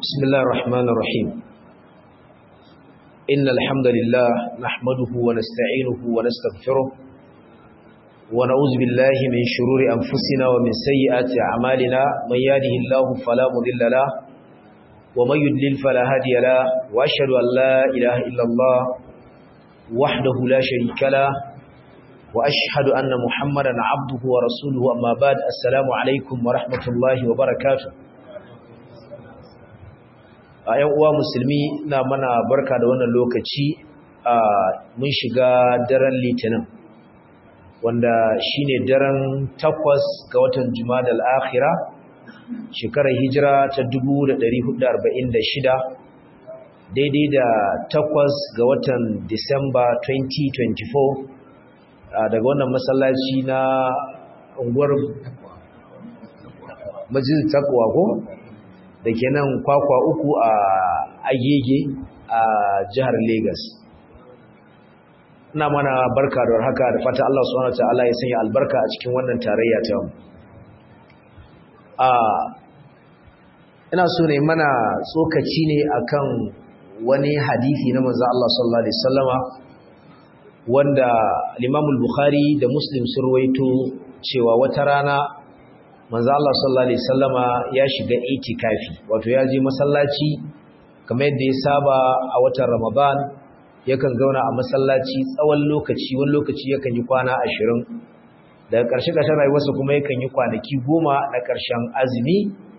بسم الله الرحمن الرحيم إن الحمد لله نحمده ونستعينه ونستغفره ونعوذ بالله من شرور أنفسنا ومن سيئات أعمالنا من يهده الله فلا مضل له ومن يضلل فلا هادي له وأشهد أن لا إله إلا الله وحده لا شريك له وأشهد أن محمدا عبده ورسوله أما بعد السلام عليكم ورحمة الله وبركاته a ‘yan uwa musulmi na mana barka da wannan lokaci a mun shiga daren litinin wanda shine daren takwas ga watan jumada al'akhira shekarar hijira ta 1446 daidai da takwas ga watan disamba 2024 daga wannan masallaci na unguwar majlis takwa ko da ke nan kwakwa uku a agege a jihar Legas. ina mana barka da haka da fata Allah subhanahu wa ta'ala ya sanya albarka a cikin wannan tarayya ta mu a ina so ne mana tsokaci ne akan wani hadisi na manzo Allah sallallahu alaihi wasallama wanda Imam al-Bukhari da Muslim sun ruwaito cewa wata rana manzo Allah sallallahu alaihi wasallama ya shiga itikafi wato ya je masallaci kamar yadda ya saba a watan Ramadan yakan zauna a masallaci tsawon lokaci wani lokaci yakan yi kwana 20 daga ƙarshe ƙarshen rayuwarsa kuma yakan yi kwanaki 10 na ƙarshen azumi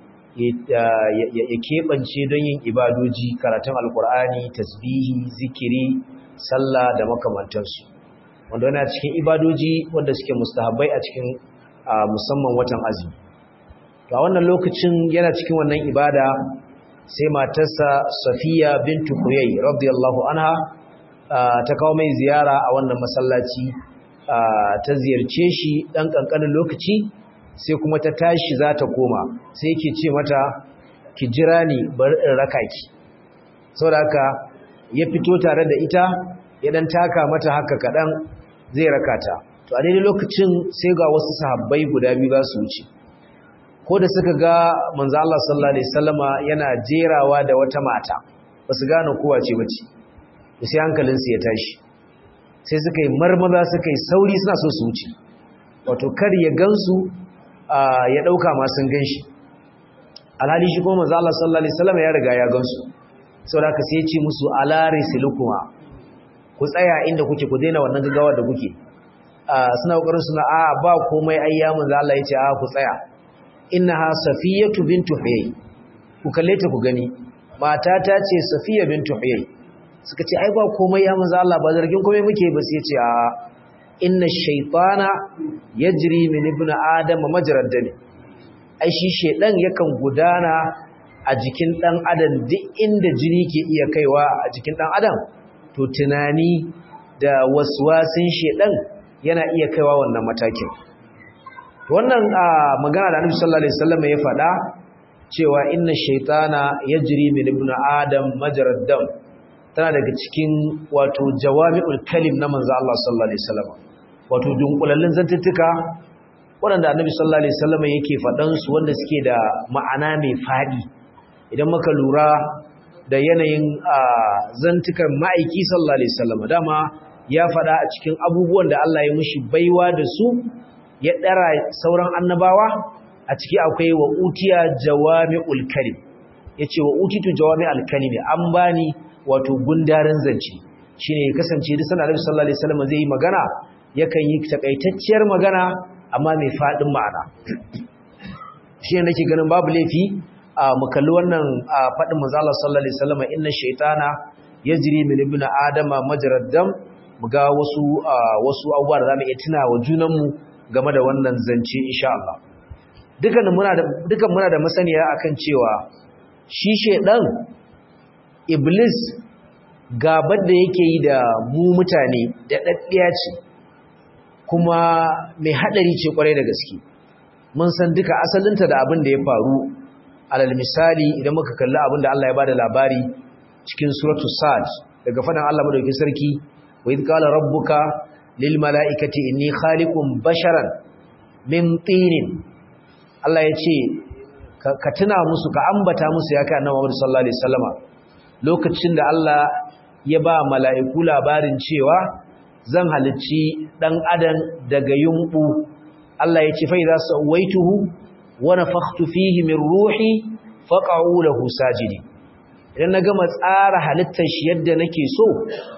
ya keɓance don yin ibadoji karatun alkur'ani tasbihi zikiri sallah da makamantansu wanda yana cikin ibadoji wanda suke mustahabbai a cikin musamman watan azumi to a wannan lokacin yana cikin wannan ibada sai matarsa Safiya bintu Huyay radiyallahu anha ta kawo mai ziyara a wannan masallaci ta ziyarce shi dan kankanin lokaci sai kuma ta tashi za ta koma sai yake ce mata ki jira ni bar in raka ki saboda haka ya fito tare da ita ya dan taka mata haka kadan zai raka ta to a daidai lokacin sai ga wasu sahabbai guda biyu za su wuce ko da suka ga manzo Allah sallallahu alaihi wasallama yana jerawa da wata mata basu gane kowa ce bace sai hankalin su ya tashi sai suka yi marmaza suka yi sauri suna so su wuce wato kar ya gansu ya dauka ma sun ganshi alhali shi kuma manzo Allah sallallahu alaihi wasallama ya riga ya gansu saboda haka sai ya ce musu ala risilukuma ku tsaya inda kuke ku daina wannan gaggawa da kuke suna kokarin suna a ba komai ayyamin za Allah yace a ku tsaya innaha safiyatu bintu huyay ku kalle ta ku gani mata ta ce safiya bintu huyay suka ce ai ba komai ya manzo Allah ba zargin komai muke ba sai yace a inna shaytana yajri min ibn adam majrad dami ai shi shedan yakan gudana a jikin dan adam duk inda jini ke iya kaiwa a jikin dan adam to tunani da waswasin shedan yana iya kaiwa wannan matakin wannan magana da Annabi sallallahu alaihi wasallam ya faɗa cewa inna shaytana yajri min ibn adam majrad dam tana daga cikin wato jawami'ul kalim na manzo Allah sallallahu alaihi wasallam wato dunkulallin zantuttuka wanda Annabi sallallahu alaihi wasallam yake faɗan su wanda suke da ma'ana mai fadi idan muka lura da yanayin zantukan ma'aiki sallallahu alaihi wasallam dama ya faɗa a cikin abubuwan da Allah ya mushi baiwa da su ya ɗara sauran annabawa a ciki akwai wa utiya jawami'ul kalim yace wa utitu jawami'ul kalim an bani wato gundarin zance shine ya kasance duk sanar Annabi sallallahu alaihi wasallam zai yi magana yakan yi takaitacciyar magana amma mai fadin ma'ana shine nake ganin babu laifi mu kalli wannan fadin manzo Allah sallallahu alaihi wasallam inna shaytana yajri min ibn adama majrad dam mu ga wasu wasu abubuwa da zamu iya tuna wa junanmu game da wannan zance insha Allah dukan muna da dukan muna da masaniya akan cewa shi shedan iblis gabar da yake yi da mu mutane da daddiya ce kuma mai hadari ce kwarai da gaske mun san duka asalinta da abin da ya faru alal misali idan muka kalli abin da Allah ya bada labari cikin suratul sad daga fadan Allah madaukakin sarki wa idh qala rabbuka lil mala'ikati inni khaliqun basharan min tinin Allah ya ce ka tuna musu ka ambata musu ya kai annabi Muhammad sallallahu alaihi wasallama lokacin da Allah ya ba mala'iku labarin cewa zan halicci dan adam daga yumbu Allah ya ce fa idza sawaituhu wa nafakhtu fihi min ruhi faqa'u lahu sajidi idan na gama tsara halittar shi yadda nake so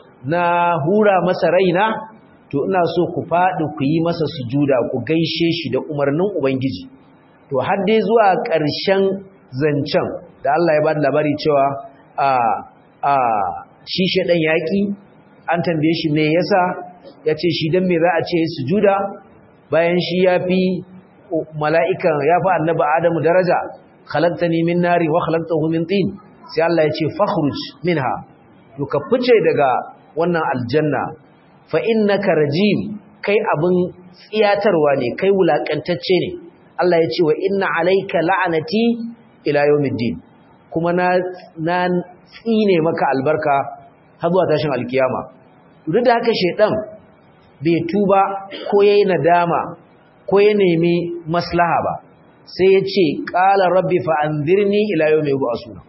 na hura masa raina to ina so ku faɗi ku yi masa sujuda ku gaishe shi da umarnin ubangiji to har dai zuwa ƙarshen zancen da Allah ya bada labari cewa a a shi shedan yaki an tambaye shi me yasa yace shi dan me za a ce sujuda bayan shi yafi mala'ikan yafi annabi Adamu daraja khalaqtani min nari wa khalaqtahu min tin sai Allah ya ce fakhruj minha to ka fice daga wannan aljanna fa innaka rajim kai abin tsiyatarwa ne kai wulakantacce ne Allah ya ce wa inna alayka la'anati ila yawmiddin kuma na na tsine maka albarka har zuwa tashin alkiyama duk da haka shedan bai tuba ko yayi nadama ko ya nemi maslaha ba sai ya ce qala rabbi fa anzirni ila yawmi yub'asuna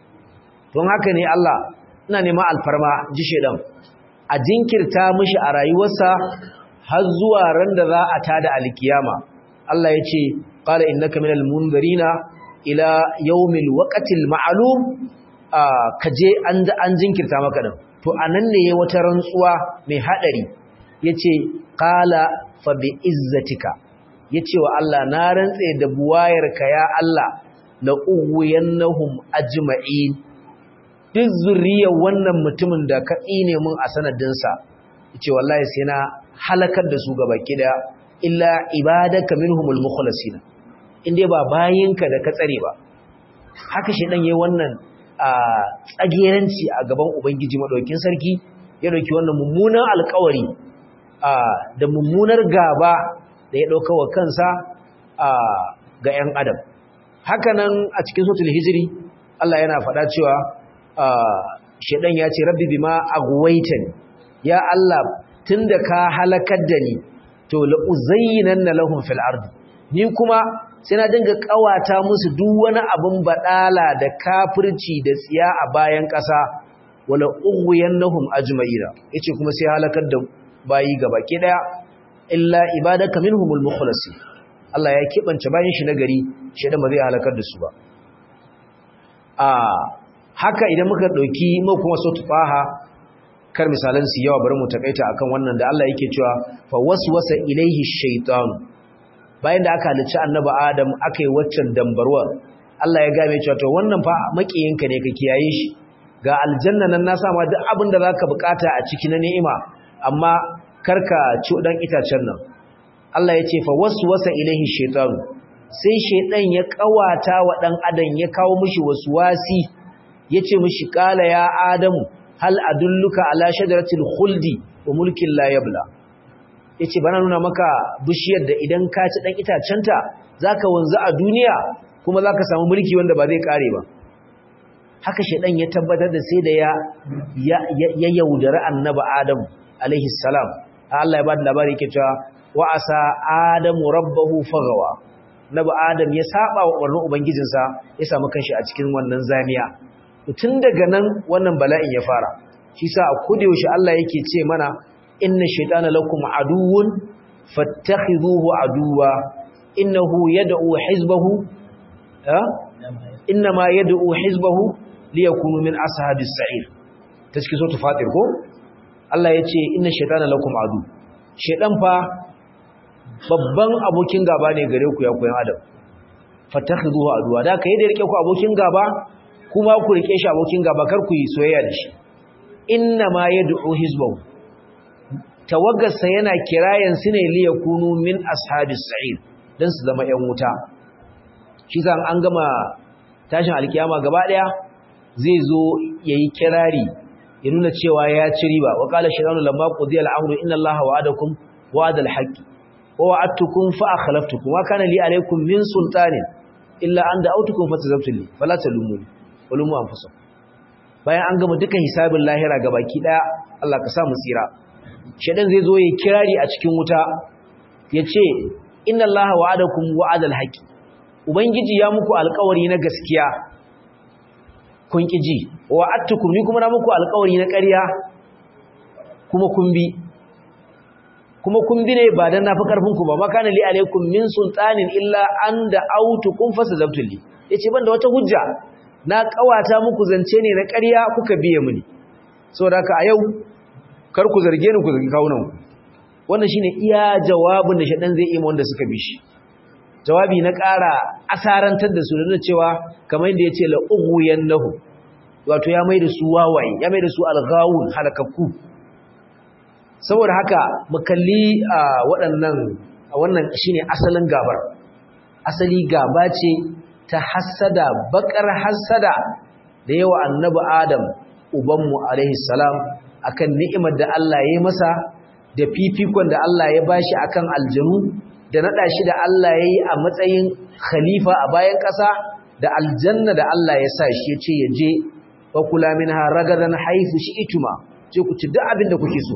don haka ne Allah ina neman alfarma ji shedan a jinkirta mishi a rayuwarsa har zuwa ran da za a tada alkiyama Allah ya ce qala innaka minal munzirina ila yawmil waqtil ma'lum kaje an an jinkirta maka din to anan ne yayi wata rantsuwa mai hadari yace qala fa bi izzatika yace wa Allah na rantse da buwayarka ya Allah la uwiyannahum ajma'in duk zuriyar wannan mutumin da ka tsine mun a sanadinsa yace wallahi sai na halakar da su gaba kida illa ibadaka minhumul mukhlasina inde ba bayinka da ka tsare ba haka shi dan yayin wannan tsageranci a gaban ubangiji madaukin sarki ya dauki wannan mummunan alƙawari da mummunar gaba da ya dauka wa kansa ga 'yan adam hakanan a cikin suratul hijri Allah yana faɗa cewa shedan ya ce rabbi bima aghwaytani ya Allah tunda ka halakar da ni to la uzayyinanna lahum fil ardi ni kuma sai na dinga kawata musu duk wani abin badala da kafirci da tsiya a bayan ƙasa wala ughwiyannahum ajma'ira yace kuma sai halakar da bayi gabaki daya illa ibadaka minhumul mukhlasin Allah ya kibance bayan shi nagari shedan ba zai halakar da su ba a haka idan muka dauki mu kuma so tufaha kar misalan su yawa bari mu takaita akan wannan da Allah yake cewa fa waswasa ilaihi shaytan bayan da aka halicci annabi Adam aka yi waccan dambarwa Allah ya game cewa to wannan fa makiyinka ne ka kiyaye shi ga aljanna nan na sama duk abin da zaka bukata a ciki na ni'ima amma karka ci dan itacen nan Allah ya ce fa waswasa ilaihi shaytan sai shaydan ya kawata wa dan adam ya kawo mishi waswasi yace mishi kala ya adamu hal adulluka ala shajaratil khuldi wa mulkin la yabla yace bana nuna maka bishiyar da idan ka ci dan itacenta zaka wanzu a duniya kuma zaka samu mulki wanda ba zai kare ba haka shedan ya tabbatar da sai da ya ya yaudara annabi adam alaihi salam Allah ya bada labari yake cewa wa asa adamu rabbahu fagawa nabi adam ya saba wa umarnin ubangijinsa ya samu kanshi a cikin wannan zamiya tun daga nan wannan bala'in ya fara shi sa a yaushe Allah yake ce mana inna shaytana lakum aduwwun fattakhidhuhu aduwa innahu yad'u hizbahu ha inma yad'u hizbahu liyakunu min ashabis sa'ir taski so fatir ko Allah yace inna shaytana lakum adu shaydan fa babban abokin gaba ne gare ku ya koyan adam fattakhidhuhu aduwa da kai da rike ku abokin gaba kuma ku rike shi abokin gaba kar ku yi soyayya da shi inna ma yad'u hizbahu tawaggarsa yana kirayen su ne liyakunu min ashabis sa'ir dan su zama yan wuta shi zan an gama tashin alkiyama gaba daya zai zo yayi kirari ya nuna cewa ya ci riba wa qala shaytanu lamma qudiya al-amru inna allaha wa'adakum wa'adal haqqi wa wa'adtukum fa akhlaftukum wa kana li alaykum min sultanin illa an da'awtukum fatazabtum li fala talumuni walumu anfusakum bayan an gama dukan hisabin lahira gabaki daya Allah ka sa mu tsira shedan zai zo yayi kirari a cikin wuta yace inna allaha wa'adakum wa'adal haqi ubangiji ya muku alƙawari na gaskiya kun ki ji wa attukum ni kuma na muku alƙawari na ƙarya kuma kun bi kuma kun bi ne ba dan nafi karfin ku ba ma kana li alaikum min sultanin illa an da autukum fasazabtul li yace ban da wata hujja na kawata muku zance ne na ƙarya kuka biye mini saboda haka a yau kar ku zarge ni ku zargi kawunan wannan shine iya jawabin da shaɗan zai yi wanda suka bi shi jawabi na ƙara asarantar da su da cewa kamar yadda yace la ughyannahu wato ya mai da su wawaye ya mai da su alghawun halakakku saboda haka mu kalli waɗannan wannan shine asalin gabar asali gaba ce ta hassada bakar hassada da yawa annabi adam ubanmu alaihi salam akan ni'imar da Allah ya yi masa da fifikon da Allah ya bashi akan aljanu da nada shi da Allah ya yi a matsayin khalifa a bayan ƙasa da aljanna da Allah ya sa shi ya ce ya je wa kula minha ragadan haifu shi ituma je ku ci duk abin da kuke so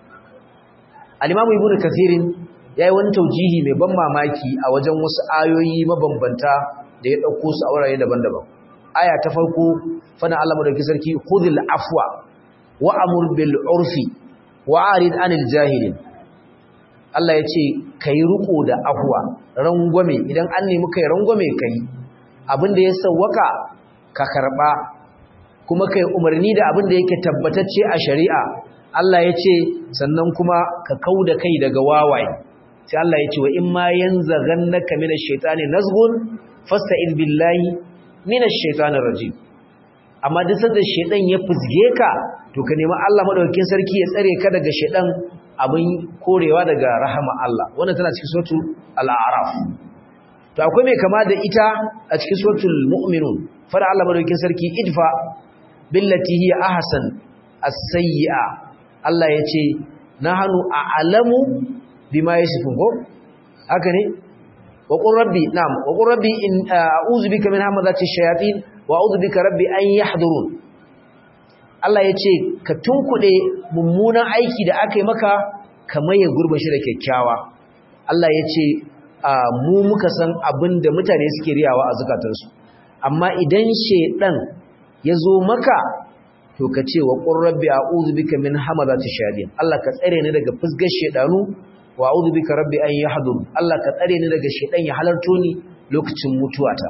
al-imamu ibnu kathirin yayi wani taujihi mai ban mamaki a wajen wasu ayoyi mabambanta da ya dauko su a wurare daban-daban aya ta farko fana Allah madauki sarki khudhil afwa wa amur bil urfi wa arid anil jahilin Allah ya ce kai riko da afwa rangwame idan an nemi kai rangwame kai abinda ya sawwaka ka karba kuma kai umarni da abinda yake tabbatacce a shari'a Allah ya ce sannan kuma ka kauda kai daga wawaye sai Allah ya ce wa in ma yanzaghannaka minash shaitani nazghun fasta'in billahi minash shaitanir rajim amma duk sanda shaitan ya fusge ka to ka nemi Allah madaukakin sarki ya tsare ka daga shaitan abin korewa daga rahama Allah wannan tana cikin suratul al-a'raf to akwai mai kama da ita a cikin suratul mu'minun fara Allah madaukakin sarki idfa billati hiya ahsan as-sayyi'a Allah yace nahnu a'lamu bima yasifun ko haka ne wa qur rabbi na'am wa qur rabbi in a'udhu bika min hamazati shayatin wa a'udhu bika rabbi an yahdurun Allah yace ka tunkude mummunan aiki da aka yi maka kamar ya gurba shi da kyakkyawa Allah yace mu muka san abinda mutane suke riyawa a zakatansu amma idan shedan ya zo maka to ka ce wa qur rabbi a'udhu bika min hamazati shayatin Allah ka tsare ni daga fusgar shedanu wa a'udhu bika rabbi an yahdur Allah ka tsare ni daga shedan ya halarto ni lokacin mutuwata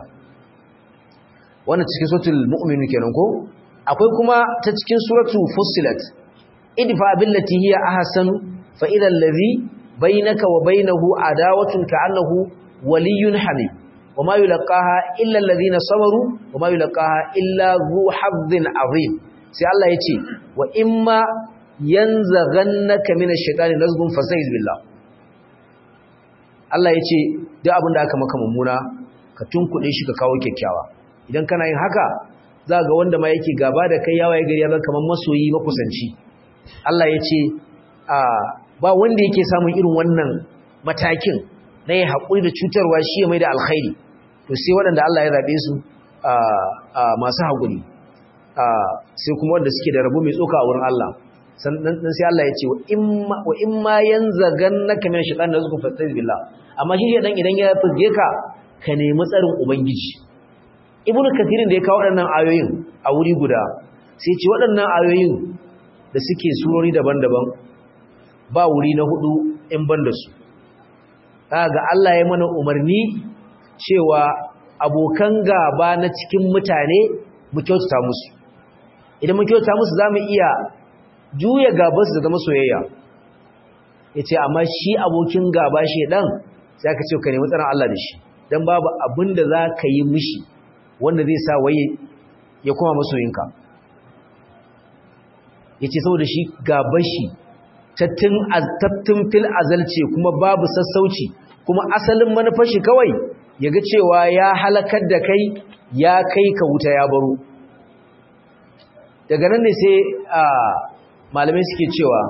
wannan cikin suratul mu'min kenan ko akwai kuma ta cikin suratul fussilat idfa billati hiya ahsan fa idha allazi bainaka wa bainahu adawatun ka'annahu waliyyun hamid wama yulqaha illa alladhina sabaru wama yulqaha illa zu hazzin azim sai Allah yace wa imma yanzaghannaka minash shaitani nazghun fasta'iz billah Allah ya ce duk abin da aka maka mummuna ka tunkuɗe shi ka kawo kyakkyawa idan kana yin haka za ga wanda ma yake gaba da kai yawa ya gari ya zama kamar masoyi makusanci Allah ya ce ba wanda yake samun irin wannan matakin na yi haƙuri da cutarwa shi ya mai da alkhairi to sai waɗanda Allah ya zaɓe su masu haƙuri sai kuma wanda suke da rabu mai tsoka a wurin Allah sannan sai Allah ya ce wa in ma yanzagannaka min shaytan nazku fasta'iz billah amma shi dan idan ya fuzge ka ka nemi tsarin ubangiji ibnu kathirin da ya kawo waɗannan ayoyin a wuri guda sai ce waɗannan ayoyin da suke surori daban-daban ba wuri na hudu in ban da su ga Allah ya mana umarni cewa abokan gaba na cikin mutane mu kyautata musu idan mu kyautata musu zamu iya juya gaba su da zama soyayya yace amma shi abokin gaba shedan sai ka ce ka nemi tsaron Allah da shi dan babu abin da za ka yi mishi wanda zai sa waye ya kuma masoyinka yace saboda shi gaban shi tattun tattun fil azalce kuma babu sassauci kuma asalin manufar shi kawai yaga cewa ya halakar da kai ya kai ka wuta ya baro daga nan ne sai malamai suke cewa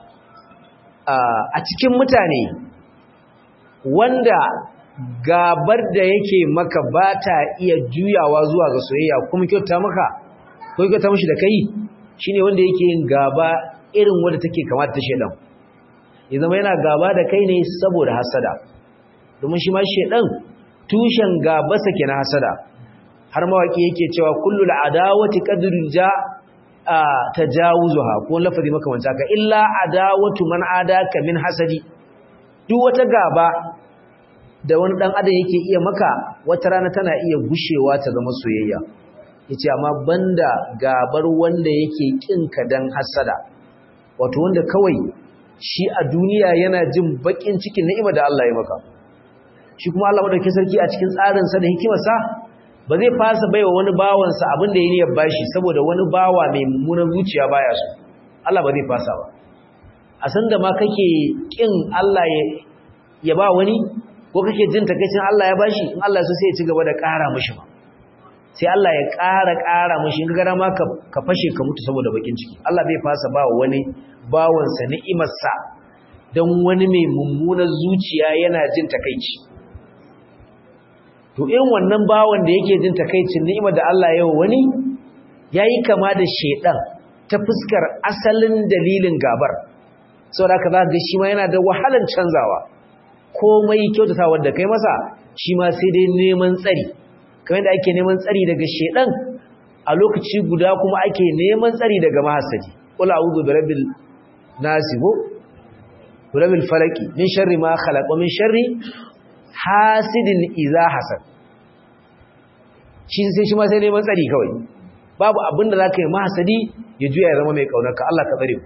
a cikin mutane wanda gabar da yake maka ba ta iya juyawa zuwa ga soyayya kuma kyauta maka ko kyauta mashi da kai shine wanda yake yin gaba irin wanda take kamata ta shedan ya zama yana gaba da kai ne saboda hasada domin shi ma shedan tushen gabasa ke na hasada har mawaki yake cewa kullul adawati qadrun ja tajawuzuha ko lafazi makamanta ka illa adawatu man adaka min hasadi duk wata gaba da wani dan adam yake iya maka wata rana tana iya gushewa ta zama soyayya yace amma banda gabar wanda yake kinka dan hasada wato wanda kawai shi a duniya yana jin bakin cikin ni'ima da Allah ya maka shi kuma Allah madaukakin sarki a cikin tsarin sa da hikimarsa ba zai fasa baiwa wani bawansa abin da ya niyyar bashi saboda wani bawa mai mummunan zuciya baya so Allah ba zai fasa ba a san da ma kake kin Allah ya ya ba wani ko kake jin takeicin Allah ya bashi in Allah so sai ya ci gaba da ƙara mishi ba sai Allah ya ƙara ƙara mishi in ga ma ka ka fashe ka mutu saboda bakin ciki Allah bai fasa ba wani bawansa ni'imarsa dan wani mai mummunan zuciya yana jin takeici to irin wannan bawan da yake jin takeicin ni'imar da Allah ya wani yayi kama da shedan ta fuskar asalin dalilin gabar saboda haka zaka ga shi ma yana da wahalan canzawa komai kyautata wanda kai masa shi ma sai dai neman tsari kamar yadda ake neman tsari daga shedan a lokaci guda kuma ake neman tsari daga mahasadi qul a'udhu birabbil nas ko birabbil falaki min sharri ma khalaq wa min sharri hasidin iza hasad shi sai shi ma sai neman tsari kawai babu abin da zaka yi mahasadi ya juya ya zama mai kaunarka Allah ka tsare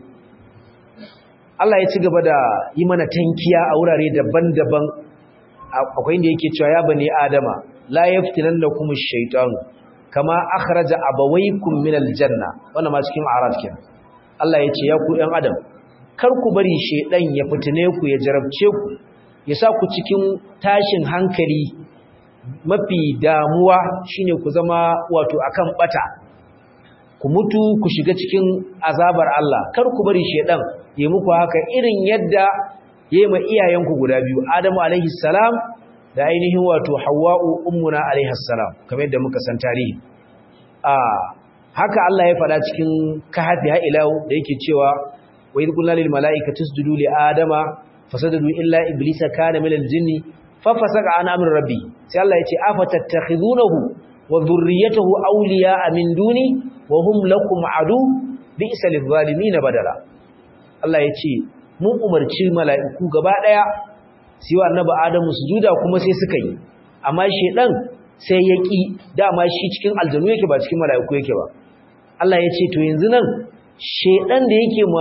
Allah ya ci gaba da yi mana tankiya a wurare daban-daban akwai inda yake cewa ya bani adama la yaftinannakum ash-shaytan kama akhraja abawaykum min al-janna wannan ma cikin araf kenan Allah ya ce ya ku ɗan adam kar ku bari shedan ya fitine ku ya jarabce ku ya sa ku cikin tashin hankali mafi damuwa shine ku zama wato akan bata ku mutu ku shiga cikin azabar Allah kar ku bari shedan ya muku haka irin yadda yayi ma iyayenku guda biyu Adamu alaihi salam da ainihin wato Hawwa'u ummuna alaihi salam kamar yadda muka san tarihi a haka Allah ya faɗa cikin kahfi ha ila da yake cewa wa idh qulna lil mala'ikati isjudu li adama fasajadu illa iblisa kana minal jinni fafasaka an amri rabbi sai Allah yace afatattakhizunahu wa dhurriyyatahu awliya'a min duni wa hum lakum adu bi'sa lidh-dhalimin badala Allah yace mun umarci mala'iku gaba daya sai wa annabi Adamu sujuda kuma sai suka yi amma shedan sai ya ki dama shi cikin aljanu yake ba cikin mala'iku yake ba Allah yace to yanzu nan shedan da yake ma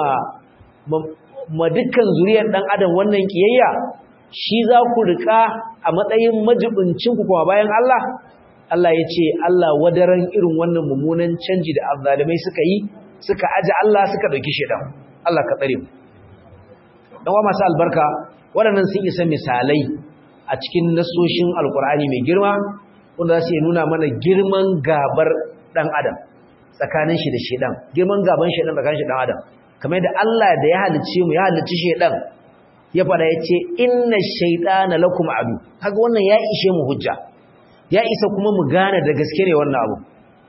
ma dukkan zuriyar dan adam wannan kiyayya shi za ku rika a matsayin majibincin ku kuma bayan Allah Allah ya ce Allah wadaran irin wannan mummunan canji da azzalimai suka yi suka aje Allah suka dauki shedan Allah ka tsare mu dan wa masu albarka waɗannan sun isa misalai a cikin nasoshin alkur'ani mai girma wanda za su nuna mana girman gabar dan adam tsakanin shi da shedan girman gaban shedan tsakanin shi dan adam kamar da Allah da ya halicce mu ya halicci shedan ya fada yace inna shaytana lakum adu kaga wannan ya ishe mu hujja ya isa kuma mu gane da gaske ne wannan abu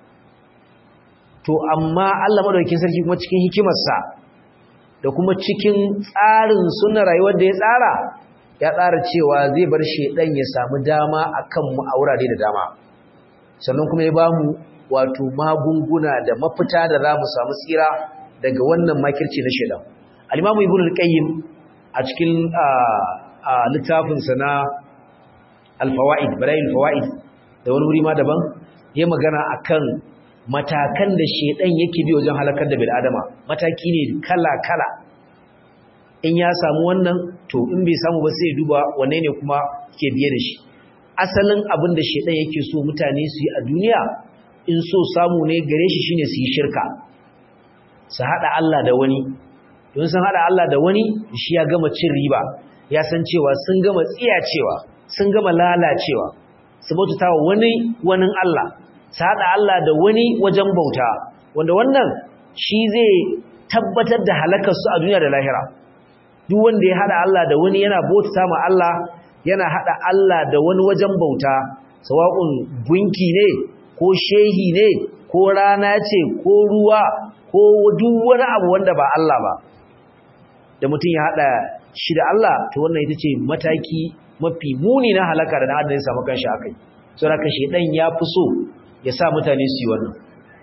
to amma Allah madaukakin sarki kuma cikin hikimarsa da kuma cikin tsarin sunnar rayuwar da ya tsara ya tsara cewa zai bar shedan ya samu dama akan mu a wurare da dama sannan kuma ya bamu wato magunguna da mafita da za mu samu tsira daga wannan makirci na shaidan al-imamu ibnu al-qayyim a cikin littafin sa na al-fawaid barail fawaid da wani wuri ma daban ya magana akan matakan da shaidan yake bi wajen halakar da bil adama mataki ne kala kala in ya samu wannan to in bai samu ba sai duba wanne ne kuma ke biye da shi asalin abin da shaidan yake so mutane su yi a duniya in so samu ne gare shi shine su yi shirka su haɗa Allah da wani don sun haɗa Allah da wani shi ya gama cin riba ya san cewa sun gama tsiyacewa sun gama lalacewa su bautata wa wani wani Allah su haɗa Allah da wani wajen bauta wanda wannan shi zai tabbatar da halakarsu a duniya da lahira duk wanda ya haɗa Allah da wani yana bautata ma Allah yana haɗa Allah da wani wajen bauta sawa'un gunki ne ko shehi ne ko rana ce ko ruwa ko duk wani abu wanda ba Allah ba da mutum ya hada shi da Allah to wannan ita ce mataki mafi muni na halaka da dan adam ya samu kanshi akai saboda ka shedan ya fi so ya sa mutane su yi wannan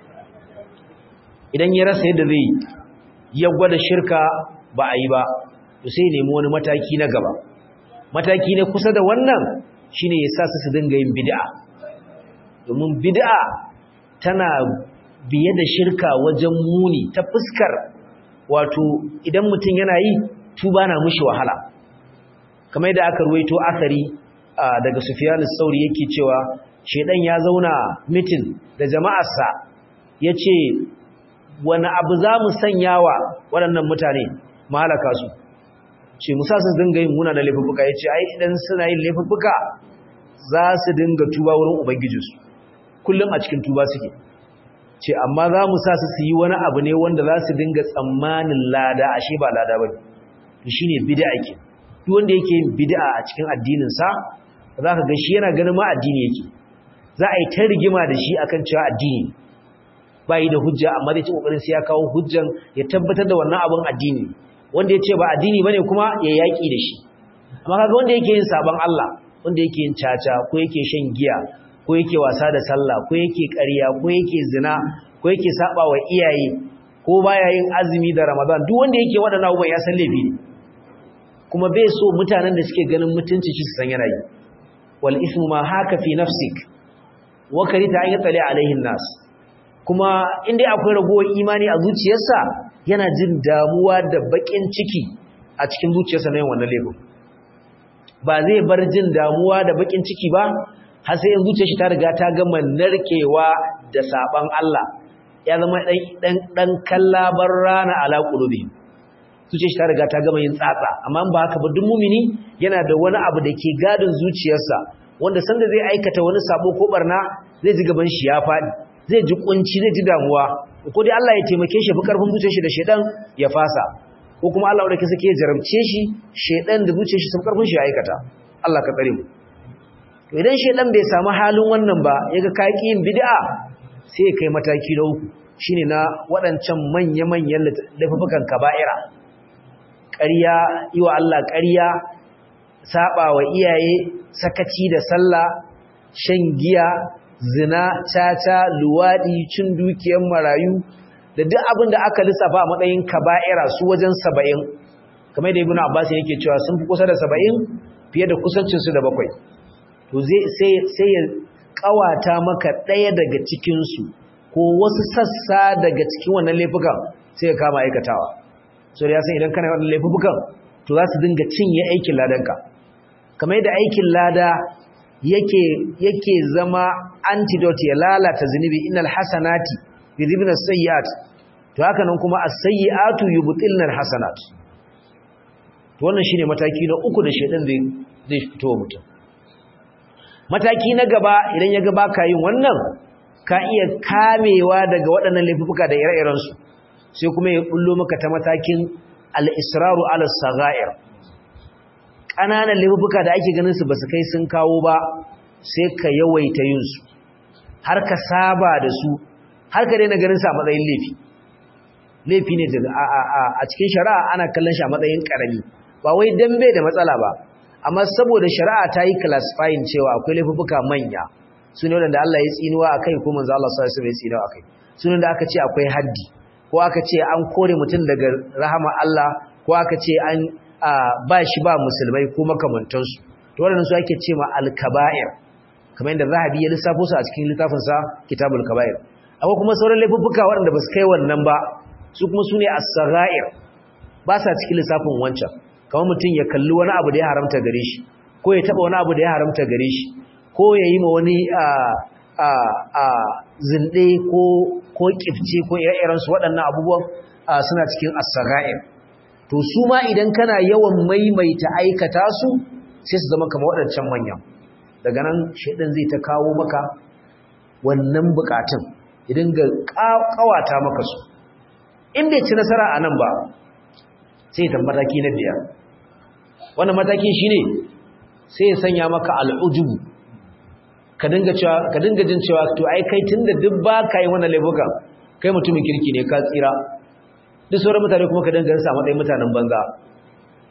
idan ya rasa yadda zai ya gwada shirka ba a yi ba to sai nemi wani mataki na gaba mataki na kusa da wannan shine ya sa su su dinga yin bid'a domin bid'a tana biye da shirka wajen muni ta fuskar wato idan mutum yana yi tuba na mushi wahala kamar yadda aka ruwaito asari daga Sufyan sauri yake cewa shedan ya zauna mitin da jama'arsa yace wani abu za mu sanyawa waɗannan mutane malaka su ce musa su dinga yin muna da laifuffuka yace ai idan suna yin laifuffuka za su dinga tuba wurin ubangijinsu kullum a cikin tuba suke ce amma za mu sa su su yi wani abu ne wanda za su dinga tsammanin lada ashe ba lada ba to shi ne bid'a ke duk wanda yake yin bid'a a cikin addininsa za ka ga shi yana ganin ma addini yake za a yi ta rigima da shi akan cewa addini ba yi da hujja amma zai ci kokarin sai ya kawo hujjan ya tabbatar da wannan abin addini wanda ya ce ba addini bane kuma ya yaki da shi amma kaga wanda yake yin sabon Allah wanda yake yin caca ko yake shan giya ko yake wasa da sallah ko yake ƙarya ko yake zina ko yake saba wa iyaye ko baya yin azumi da Ramadan duk wanda yake waɗannan abubuwan ya san laifi ne kuma bai so mutanen da suke ganin mutunci shi su san yana yi wal ismu ma haka fi nafsik wa karita an yatali alaihin nas kuma in dai akwai ragowar imani a zuciyarsa yana jin damuwa da bakin ciki a cikin zuciyarsa na yin wannan laifin ba zai bar jin damuwa da bakin ciki ba har sai in zuciyar shi ta riga ta gama narkewa da saban Allah ya zama dan dan dan kallabar rana ala qulubi zuciyar shi ta riga ta gama yin tsatsa amma ba haka ba duk mumini yana da wani abu da ke gadin zuciyarsa wanda sanda zai aikata wani sabo ko barna zai ji gaban shi ya fadi zai ji kunci zai ji damuwa ko dai Allah ya taimake shi fi karfin zuciyar shi da shedan ya fasa ko kuma Allah wanda ke sake jarabce shi shedan da zuciyar shi sun karfin shi ya aikata Allah ka tsare mu to idan shedan bai samu halin wannan ba yaga kaki yin bid'a sai kai mataki na uku shine na waɗancan manya-manyan laifukan kaba'ira ƙarya yi wa Allah ƙarya saba wa iyaye sakaci da sallah shan giya zina caca luwaɗi cin dukiyar marayu da duk abin da aka lissafa a matsayin kaba'ira su wajen saba'in kamar da ibn abbas yake cewa sun fi kusa da saba'in fiye da kusancinsu da bakwai to sai ya kawata maka ɗaya daga cikinsu ko wasu sassa daga cikin wannan laifukan sai ya kama aikatawa so da ya san idan kana wannan laifukan to za su dinga cinye aikin ladanka kamar yadda aikin lada yake yake zama antidote ya lalata zunubi innal hasanati yudhibna as-sayyi'at to haka nan kuma as-sayyi'atu yubtilna al-hasanat to wannan shine mataki na uku da shedan zai zai fito mutum mataki na gaba idan ya ga baka yin wannan ka iya kamewa daga waɗannan laifuka da ire-iren su sai kuma ya bullo maka ta matakin al-israru ala saghair ƙananan laifuka da ake ganin su basu kai sun kawo ba sai ka yawaita yin su har ka saba da su har ka daina ganin sa a matsayin laifi laifi ne a cikin shari'a ana kallon shi a matsayin karami ba wai dan bai da matsala ba amma saboda shari'a ta yi classifying cewa akwai laifuka manya su ne wanda Allah ya tsinuwa akai ko manzo Allah sallallahu alaihi wasallam ya tsinuwa akai su ne da aka ce akwai haddi ko aka ce an kore mutum daga rahama Allah ko aka ce an ba shi ba musulmai ko makamantansu to waɗannan su ake ce ma al-kaba'ir kamar yadda Zahabi ya lissafo su a cikin littafinsa Kitabul Kaba'ir akwai kuma sauran laifuffuka waɗanda ba su kai wannan ba su kuma su ne as-sagha'ir ba sa cikin lissafin wancan kamar mutum ya kalli wani abu da ya haramta gare shi ko ya taba wani abu da ya haramta gare shi ko ya yi ma wani a a a zinde ko ko kifce ko ire-iren su waɗannan abubuwan suna cikin as-sagha'ir to su ma idan kana yawan maimaita aikata su sai su zama kamar waɗancan manyan daga nan shaidan zai ta kawo maka wannan bukatun idan ga kawata maka su in bai ci nasara a nan ba sai ta mataki na biyar wannan mataki shine sai ya sanya maka al'ujubu ka dinga cewa ka dinga jin cewa to ai kai tunda duk ba ka yi wannan laifukan kai mutumin kirki ne ka tsira duk sauran mutane kuma ka dinga sa matsayin mutanen banza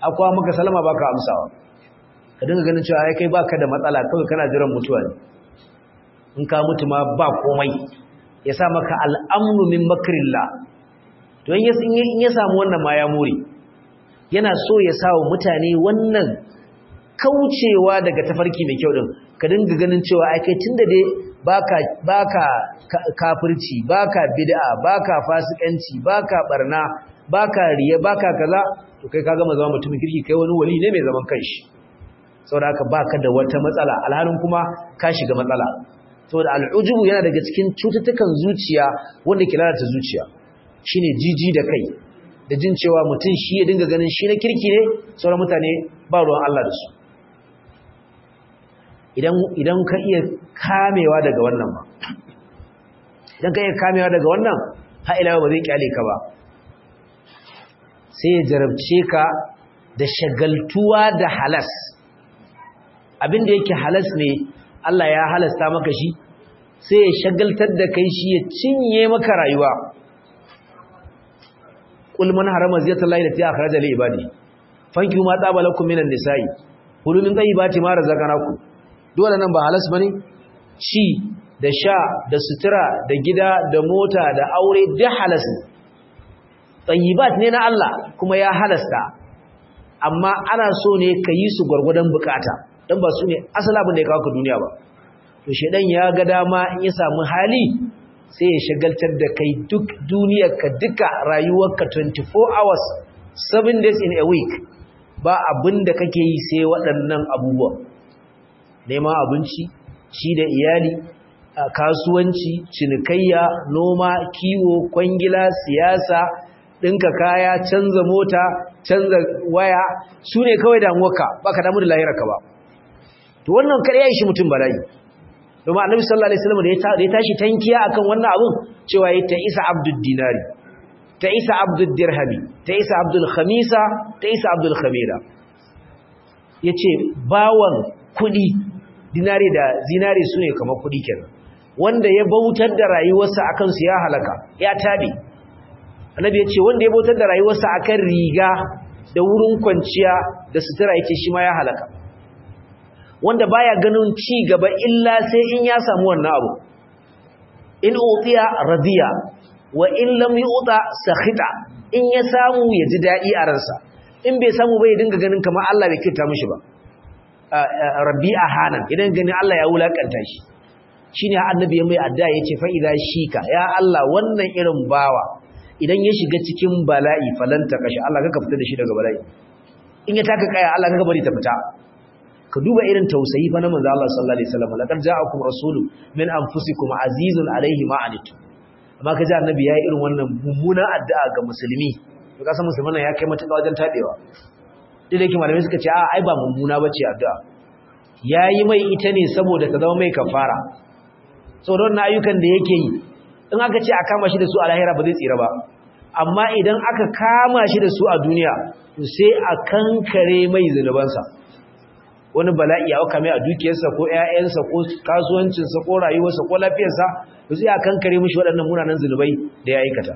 akwa maka salama baka amsawa ka dinga ganin cewa ai kai baka da matsala kawai kana jiran mutuwa ne in ka mutu ma ba komai ya sa maka al'amru min makrillah to in ya samu wannan ma ya more yana so ya sa wa mutane wannan kaucewa daga tafarki mai kyau din ka dinga ganin cewa ai kai tunda dai baka baka kafirci baka bid'a baka fasikanci baka barna baka riya baka kaza to kai kaga zama mutumin kirki kai wani wali ne mai zaman kanshi saboda haka baka da wata matsala alhalin kuma ka shiga matsala saboda al'ujubu yana daga cikin cututtukan zuciya wanda ke lalata zuciya shine jiji da kai da jin cewa mutum shi ya dinga ganin shi na kirki ne sauran mutane ba ruwan Allah da su idan ka iya kamewa daga wannan ba idan ka iya kamewa daga wannan ha'ilawa ba zai kyale ka ba sai ya jarabce ka da shagaltuwa da halas abinda yake halas ne Allah ya halasta maka shi sai ya shagaltar da kai shi ya cinye maka rayuwa qul man harama ziyatallahi lati akhraja li ibadi fanki ma tsaba lakum minan nisa'i kulu min tayyibati ma razaqnakum dole nan ba halas bane ci da sha da sutura da gida da mota da aure duk halas ne tayyibat ne na Allah kuma ya halasta amma ana so ne ka yi su gwargwadon bukata dan ba su ne asala abin da ya kawo ka duniya ba to shedan ya ga dama in ya samu hali sai ya shagaltar da kai duk duniyarka duka rayuwarka 24 hours 7 days in a week ba abin da kake yi sai waɗannan abubuwa neman abinci ci da iyali kasuwanci cinikayya noma kiwo kwangila siyasa ɗinka kaya canza mota canza waya su ne kawai damuwarka ba ka damu da lahirarka ba to wannan kar ya yi shi mutum bala'i domin annabi sallallahu alaihi wasallam da ya tashi tankiya akan wannan abun cewa ya ta isa abdul dinari ta isa abdul dirhami ta isa abdul khamisa ta isa abdul khamira yace bawan kudi dinari da zinari sune kamar kudi kenan wanda ya bautar da rayuwarsa akan su ya halaka ya tabe annabi yace wanda ya bautar da rayuwarsa akan riga da wurin kwanciya da sutura yace shi ma ya halaka wanda baya ganin ci gaba illa sai in ya samu wannan abu in utiya radiya wa in lam yuta sakhita in ya samu ya ji dadi a ransa in bai samu bai dinga ganin kamar Allah bai kirta mishi ba rabi'a hanan idan ganin Allah ya wulakanta shi shine annabi ya mai addu'a yace fa idza shika ya Allah wannan irin bawa idan ya shiga cikin bala'i falanta kashi Allah ka fita da shi daga bala'i in ya taka kaya Allah ka bari ta fita ka duba irin tausayi fa na manzo Allah sallallahu alaihi wasallam laqad ja'akum rasulun min anfusikum azizun alaihi ma anitum amma ka ji annabi yayi irin wannan mummunan addu'a ga musulmi to kasan musulman ya kai matuƙa wajen tabewa duk da yake malamai suka ce a ai ba mummuna bace addu'a yayi mai ita ne saboda ta zama mai kafara saboda wannan ayyukan da yake yi in aka ce a kama shi da su a lahira ba zai tsira ba amma idan aka kama shi da su a duniya to sai a kankare mai zunubansa wani bala'i ya auka mai a dukiyarsa ko ƴaƴansa ko kasuwancinsa ko rayuwarsa ko lafiyarsa to sai a kankare mishi waɗannan munanan zunubai da ya aikata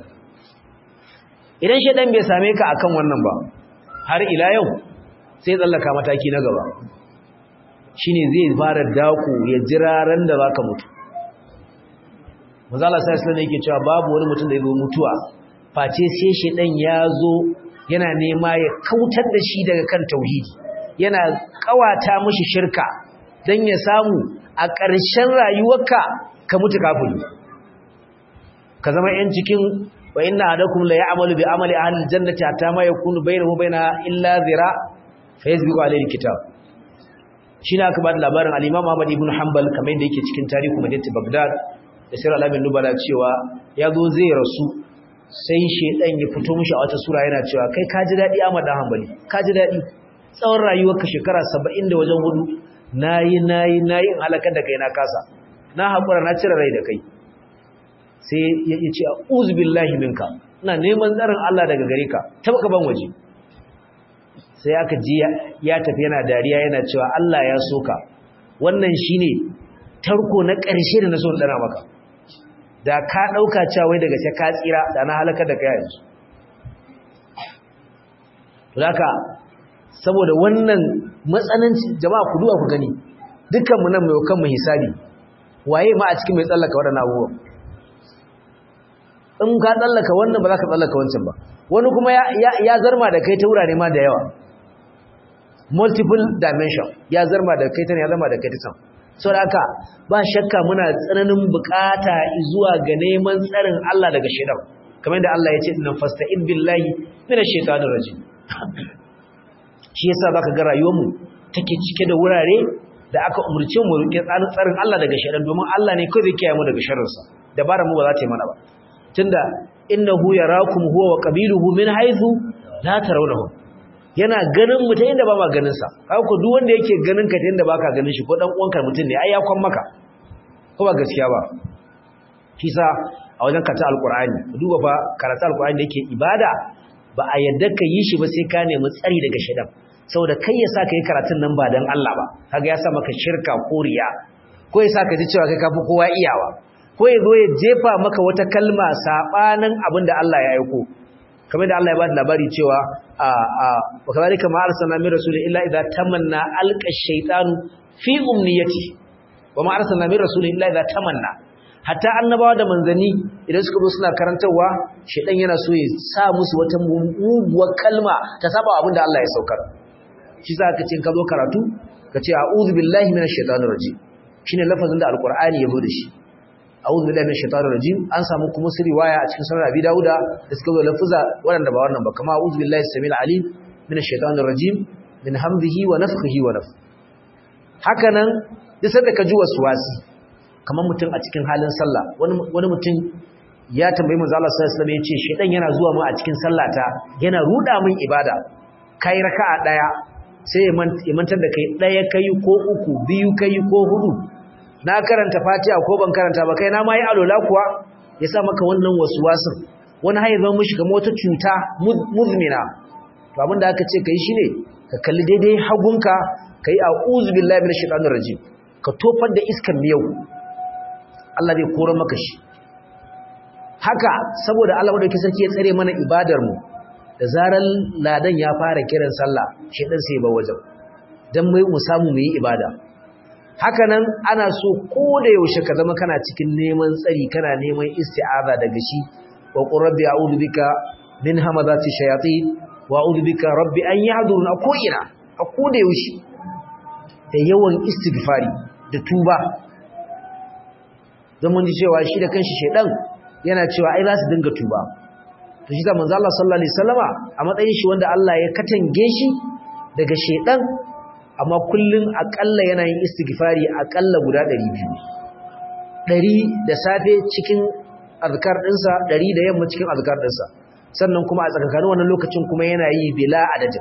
idan shedan bai same ka akan wannan ba har ila yau sai tsallaka mataki na gaba shine zai fara dako ya jira ran da baka mutu manzala sai islam yake cewa babu wani mutum da ya zo mutuwa face sai shedan ya zo yana nema ya kautar da shi daga kan tauhidi yana kawata mishi shirka dan ya samu a ƙarshen rayuwarka ka mutu kafiri ka zama yan cikin wa inna adakum la ya'malu bi amali ahli aljannati hatta ma yakunu bainahu baina illa zira fa yasbiqu alayhi alkitab shine aka bada labarin al-Imam Ahmad ibn Hanbal kamar yadda yake cikin tarihi Madinatu Baghdad da Sirr al-Amin Nubala cewa yazo zai rasu sai shedan ya fito mishi a wata sura yana cewa kai ka ji dadi Ahmad dan Hanbali ka ji dadi tsawon rayuwarka shekara 70 da wajen hudu nayi nayi nayi in halakar da kai na kasa na hakura na cire rai da kai sai ya ce a'udhu billahi minka ina neman tsarin Allah daga gare ka tabaka ban waje sai aka ji ya tafi yana dariya yana cewa Allah ya soka wannan shine tarko na ƙarshe da na so dana maka da ka dauka cewa wai daga sai ka tsira da na halaka da kai yanzu to haka saboda wannan matsananci jama'a ku duba ku gani dukkan mu nan mai kan mu hisabi waye ma a cikin mai tsallaka wadannan abubuwan in ka tsallaka wannan ba za ka tsallaka wancan ba wani kuma ya zarma da kai ta wurare ma da yawa multiple dimension ya zarma da kai ta ne ya zarma da kai ta can sau da haka ba shakka muna tsananin bukata zuwa ga neman tsarin Allah daga shaidan kamar da Allah ya ce nan fasta'id billahi mina shaitanir rajim shi yasa zaka ga rayuwarmu take cike da wurare da aka umurce mu rike tsarin Allah daga shaidan domin Allah ne kai zai kiyaye mu daga sharrinsa dabarar mu ba za ta yi mana ba tunda innahu yarakum huwa wa qabiluhu min haythu la tarawnahum yana ganin mu ta inda ba ma ganin sa haka ko duk wanda yake ganin ka ta inda baka ganin shi ko dan uwanka mutum ne ai ya kwan maka ko ba gaskiya ba kisa a wajen karatu alqur'ani duba fa karatu alqur'ani da yake ibada ba a yadda ka yi shi ba sai ka nemi tsari daga shedan saboda kai ya sa ka yi karatun nan ba dan Allah ba kaga ya sa maka shirka ko riya ko ya sa ka ji cewa kai kafi kowa iyawa ko ya zo ya jefa maka wata kalma sabanin abin da Allah ya aiko kamar da Allah ya ba da labari cewa a a wa kadhalika ma arsalna min rasulin illa idza tamanna alqa shaytanu fi umniyati wa ma arsalna min rasulin illa idza tamanna hatta annabawa da manzani idan suka zo suna karantarwa shaytan yana so ya sa musu wata muguwar kalma ta saba abin da Allah ya saukar shi za ka ce ka zo karatu ka ce a'udhu billahi minash shaitanir rajim shine lafazin da alqur'ani ya zo da shi a'udhu billahi minash shaitanir rajim an samu kuma su riwaya a cikin sunan Abi Dawuda da suka zo lafuza waɗanda ba wannan ba kama a'udhu billahi samil alim minash shaitanir rajim min hamdihi wa nafthihi wa nafth haka nan duk sanda ka ji waswasi kamar mutum a cikin halin sallah wani wani mutum ya tambayi manzo Allah sallallahu alaihi wasallam yace shedan yana zuwa mu a cikin sallata yana ruda min ibada kai raka'a daya sai ya mantar da kai daya kai ko uku biyu kai ko hudu na karanta fatiha ko ban karanta ba kai na ma yi alola kuwa ya sa maka wannan waswasin wani haye zama mishi kamar wata cuta muzmina to abin da aka ce kai shine ka kalli daidai hagunka kai a'udhu billahi minash shaitanir rajim ka tofar da iskan miyau Allah zai kora maka shi haka saboda Allah madaukakin sarki ya tsare mana ibadar mu da zarar ladan ya fara kiran sallah shedan sai ba wajen dan mai mu samu mu yi ibada haka nan ana so ko da yaushe ka zama kana cikin neman tsari kana neman isti'aza daga shi wa qur rabbi a'udhu bika min hamazati shayatin wa a'udhu bika rabbi an yahdurun ko ina a ko da yaushe da yawan istighfari da tuba don mun ji cewa shi da kanshi shedan yana cewa ai za su dinga tuba to shi da manzo Allah sallallahu alaihi wasallama a matsayin shi wanda Allah ya katange shi daga shedan amma kullun akalla yana yin istighfari akalla guda 200 100 da safe cikin azkar dinsa 100 da yamma cikin azkar dinsa sannan kuma a tsakanin wannan lokacin kuma yana yi bila adadin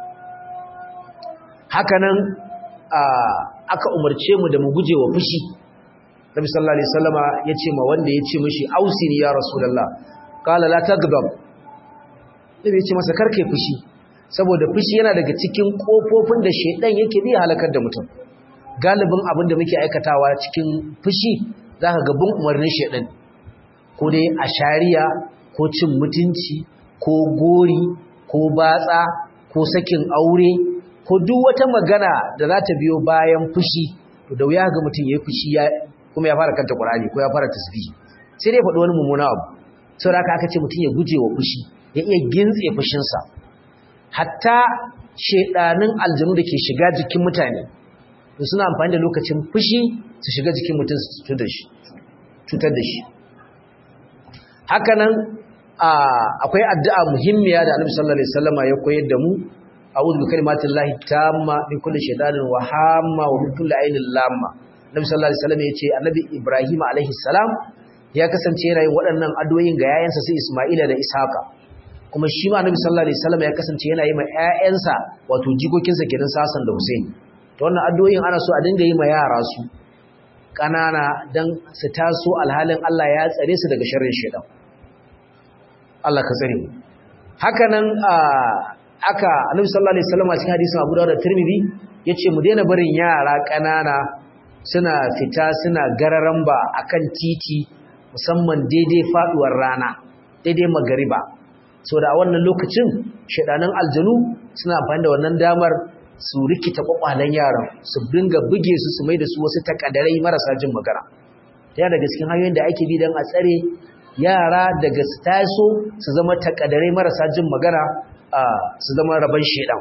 hakanan aka umarce mu da mu guje wa fushi Nabi sallallahu alaihi wasallama yace ma wanda yace mishi ausini ya rasulullah qala la taghdab Nabi yace masa karkai fushi saboda fushi yana daga cikin kofofin da shedan yake bi halakar da mutum galibin abin da muke aikatawa cikin fushi zaka ga bin umarnin shedan ko dai a shari'a ko cin mutunci ko gori ko batsa ko sakin aure ko duk wata magana da za ta biyo bayan fushi to da wuya ga mutum yayi fushi ya kuma ya fara kanta Qur'ani ko ya fara tasbih sai dai faɗi wani mummuna abu saboda haka aka ce mutum ya guje wa fushi ya iya gintse fushinsa hatta shedanin aljanu da ke shiga jikin mutane to suna amfani da lokacin fushi su shiga jikin mutum su cutar da shi cutar da shi haka nan akwai addu'a muhimmiya da Annabi sallallahu alaihi wasallama ya koyar da mu a'udhu bi kalimatillahi tamma min kulli shaytanin wa hamma wa min kulli ainin lamma Nabi sallallahu alaihi wasallam yace Annabi Ibrahim alaihi salam ya kasance yana yin waɗannan addu'o'in ga yayansa su Isma'ila da Ishaqa kuma shi ma Annabi sallallahu alaihi wasallam ya kasance yana yi ma ƴaƴansa wato jikokinsa kenan Sasan da Hussein to wannan addu'o'in ana so a dinga yi ma yara su kanana dan su taso alhalin Allah ya tsare su daga sharrin shaytan Allah ka tsare mu haka nan aka Annabi sallallahu alaihi wasallam a cikin hadisin Abu Dawud da Tirmidhi yace mu daina barin yara kanana suna fita suna gararan ba akan titi musamman daidai faduwar rana daidai magariba so da a wannan lokacin shedanan aljanu suna amfani da wannan damar su rikita kwakwalen yaran su dinga buge su su mai da su wasu takadarai marasa jin magana ta daga cikin hanyoyin da ake bi don a tsare yara daga su taso su zama takadarai marasa jin magana su zama rabon shedan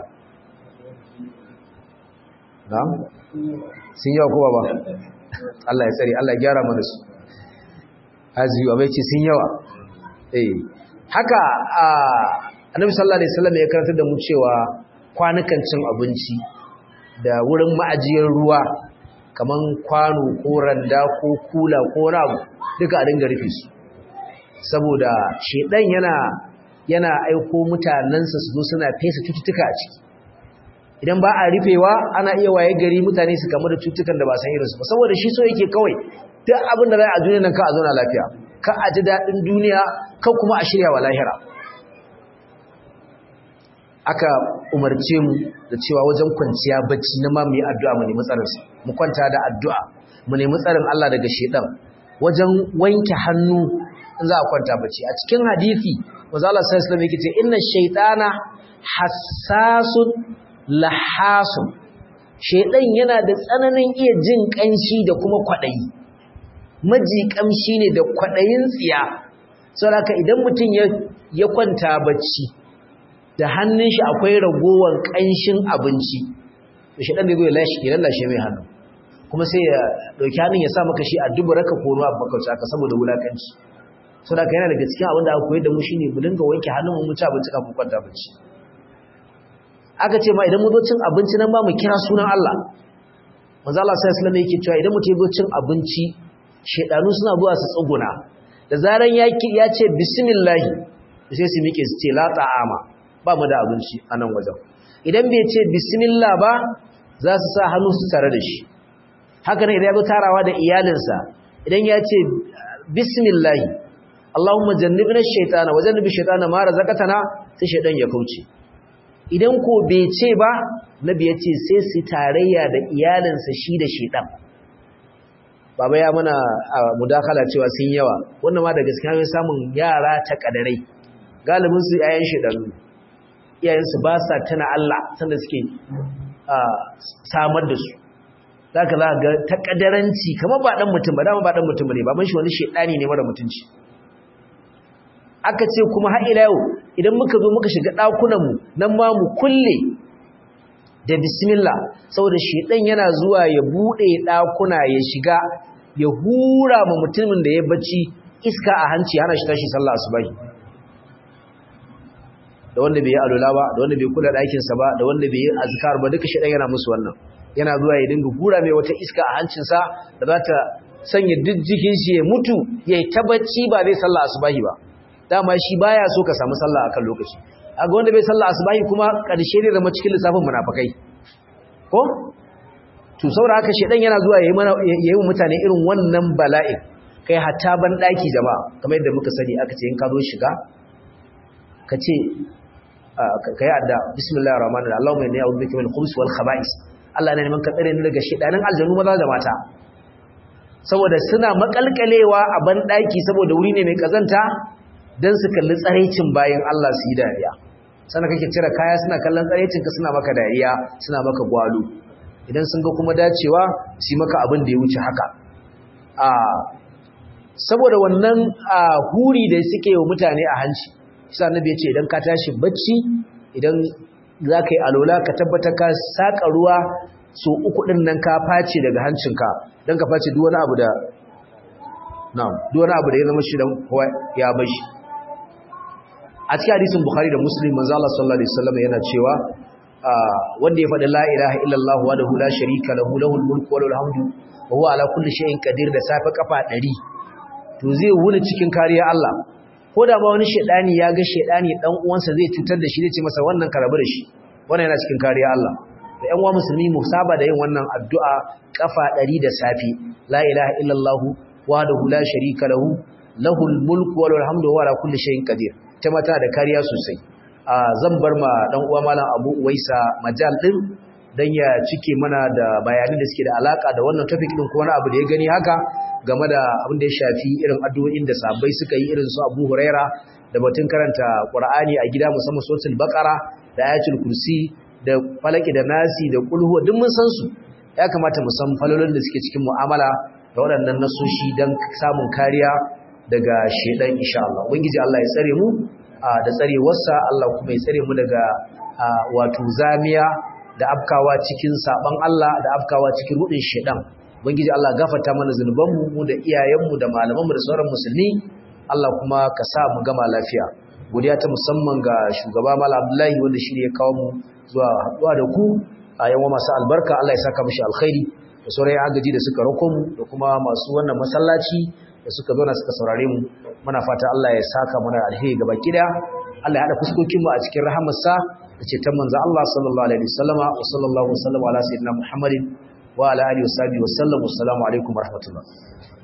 na? sun yawa kowa ba Allah ya tsare Allah ya gyara mana su haziyu abai ce sun yawa eh haka annabi sallallahu alaihi wasallam ya karanta da mu cewa kwanukan cin abinci da wurin ma'ajiyar ruwa kaman kwano ko randa ko kula ko rabu duka a dinga rufe su saboda shedan yana yana aiko mutanansa su zo suna fesa cututtuka a ciki idan ba a rufewa ana iya waye gari mutane su kamu da cututtukan da ba san irinsu ba saboda shi so yake kawai duk abin da za a duniya nan ka a zauna lafiya ka a ji daɗin duniya kan kuma a shirya wa lahira aka umarce mu da cewa wajen kwanciya bacci na ma mu yi addu'a mu nemi tsarinsa mu kwanta da addu'a mu nemi tsarin Allah daga shedan wajen wanke hannu in za a kwanta bacci a cikin hadisi manzo Allah sallallahu alaihi wasallam yake ce inna shaytana hassasun lahasun shedan yana da tsananin iya jin kanshi da kuma kwadayi maji kamshi ne da kwadayin tsiya saboda idan mutum ya ya kwanta bacci da hannun shi akwai ragowar kanshin abinci to shedan zai zo ya lashe ya lallashe mai hannu kuma sai ya dauki hannun ya sa maka shi a dubura ka kono a bakauci aka saboda wulakanci saboda yana daga cikin abin da aka koyar da mu shine mu dinga wanke hannun mu ci abinci kafin kwanta bacci aka ce ma idan mu zo cin abinci nan ba mu kira sunan Allah manzo Allah sai sallallahu yake cewa idan mutum ya zo cin abinci shedanu suna zuwa su tsuguna da zaran ya ya ce bismillah sai su miƙe su ce la ta'ama ba mu da abinci a nan wajen idan bai ce bismillah ba za su sa hannu su tare da shi haka ne idan ya zo tarawa da iyalinsa idan ya ce bismillah Allahumma jannibna ash-shaytana wa jannibi ash-shaytana ma razaqtana sai shaytan ya kauce idan ko bai ce ba nabi ya ce sai su tarayya da iyalinsa shi da shaytan baba ya mana mudakala cewa sun yawa wannan ma da gaskiya samun yara ta kadarai galibin su yayan shaytanu iyayensu ba sa tana Allah sanda suke samar da su zaka za ga takadaranci kamar ba dan mutum ba dama ba dan mutum ne baban shi wani shedani ne mara mutunci aka ce kuma har ila yau idan muka zo muka shiga dakunan mu nan ma mu kulle da bismillah saboda shedan yana zuwa ya bude dakuna ya shiga ya hura ma mutumin da ya bacci iska a hanci hana shi tashi sallah asubahi da wanda bai yi alula ba da wanda bai kula ɗakinsa ba da wanda bai yi azkar ba duka shaɗan yana musu wannan yana zuwa ya dinga hura mai wata iska a hancinsa da za ta sanya duk jikin shi ya mutu ya yi tabbaci ba zai sallah asubahi ba dama shi baya so ka samu sallah akan lokaci a ga wanda bai sallah asubahi kuma ƙarshe ne zama cikin lissafin munafakai ko to saboda haka shaɗan yana zuwa ya yi mutane irin wannan bala'in kai hatta ban ɗaki jama'a kamar yadda muka sani aka ce in ka zo shiga ka ce ka yi adda bismillahir rahmanir rahim Allahumma inni a'udhu bika min al-khubuthi wal khaba'is Allah ne neman ka tsare ni daga shedanin aljanu maza da mata saboda suna makalkalewa a ban daki saboda wuri ne mai kazanta dan su kalli tsareicin bayan Allah su yi dariya sannan kake cire kaya suna kallon tsareicin ka suna maka dariya suna maka gwalo idan sun ga kuma dacewa su maka abin da ya wuce haka a saboda wannan huri da suke wa mutane a hanci shi annabi ya ce idan ka tashi bacci idan za ka yi alola ka tabbata ka saƙa ruwa so uku ɗin nan ka face daga hancinka don ka face duk wani abu da na'am duk wani abu da ya zama shi dan ya bashi a cikin hadisin bukhari da muslim manzo Allah sallallahu alaihi wasallam yana cewa wanda ya faɗi la ilaha illallah wa la sharika lahu lahul mulku wa lahul hamdu wa huwa ala kulli shay'in qadir da safe kafa 100 to zai wuni cikin kariya Allah ko da ba wani shedani ya ga shedani dan uwansa zai cutar da shi zai ce masa wannan ka rabu da shi wannan yana cikin kariya Allah da ƴan uwa musulmi mu saba da yin wannan addu'a kafa 100 da safi la ilaha illallah wahdahu la sharika lahu lahul mulku wa lahul hamdu wa ala kulli shay'in qadir ta mata da kariya sosai a zan bar ma dan uwa malam Abu Uwaisa majal din dan ya cike mana da bayanan da suke da alaka da wannan topic din ko wani abu da ya gani haka game da abin da ya shafi irin addu'o'in da sahabbai suka yi irin su Abu Huraira da batun karanta Qur'ani a gida musamman suratul Baqara da ayatul kursi da falaki da nasi da kulhu duk mun san su ya kamata mu san falolin da suke cikin mu'amala da waɗannan nasoshi don samun kariya daga shedan insha Allah ubangiji Allah ya tsare mu da tsarewarsa Allah kuma ya tsare mu daga wato zamiya da afkawa cikin saban Allah da afkawa cikin rudin shedan ubangiji Allah gafarta mana zunubanmu mu da iyayenmu da malamanmu da sauran musulmi Allah kuma ka sa mu gama lafiya godiya ta musamman ga shugaba Malam Abdullahi wanda shi ne ya kawo mu zuwa haɗuwa da ku a yawan masu albarka Allah ya saka mishi alkhairi da sauran agaji da suka rako mu da kuma masu wannan masallaci da suka zo na suka saurare mu muna fata Allah ya saka mana alheri gaba kida Allah ya hada fuskokin mu a cikin rahamarsa da ceton manzo Allah sallallahu alaihi wasallama wa sallallahu wasallama ala sayyidina Muhammadin wa ala alihi wa sahbihi wa sallam assalamu alaikum warahmatullahi